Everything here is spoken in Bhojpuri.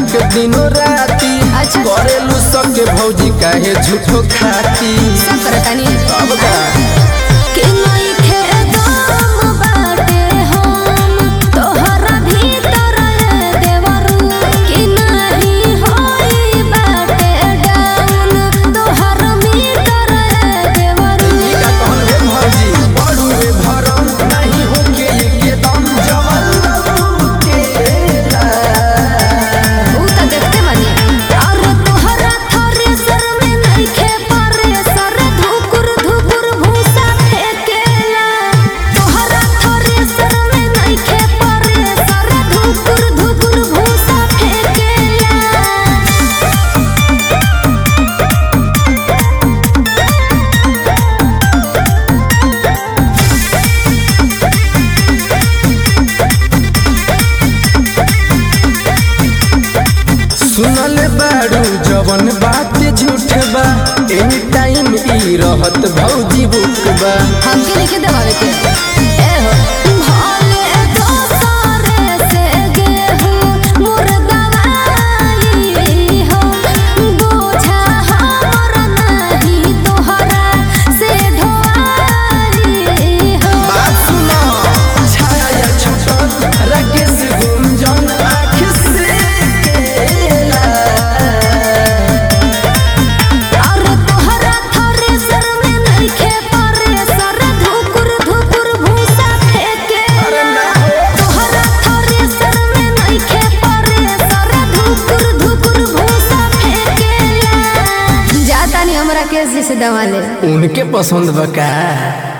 धक दिनो राती अच्छा। करेलू सबके भौजी काहे झूठो खाती सब करतानी अब का कि नइखे दम बाटे हम तोहरा भीतर देवरू कि नहीं होई बाटे डाउन तोहर मीटर देवरू ई का कहल हे भौजी बड़ू रे भरम नहीं होके एके दम जवन केला ऊ त देखते बानी और तोहरा थ्रेसर में नइखे परेसर धुकुर धुकुर भूसा फेकेला तोहरा थ्रेसर में नइखे परेसर धुकुर धुकुर भूसा फेकेला सुनल बाड़ू जवन बात झूठ बा एनी टाइम ई रहत भौजी बुक बा हमके लिखे देवावे के ए हो भले दोसरे से गेहूं मुर्गवाई हो बोझा हमर नहीं तोहरा से ढोआई हो बात सुनो छाया छुटल राकेश गुंजन आँख से केला और तोहरा थ्रेसर में नइखे परेसर धुकुर धुकुर भूसा फेकेला तोहरा थ्रेसर में नइखे परेसर धुकुर धुकुर भूसा फेकेला जातानी हमरा केस से दवा ले उनके पसंद बा का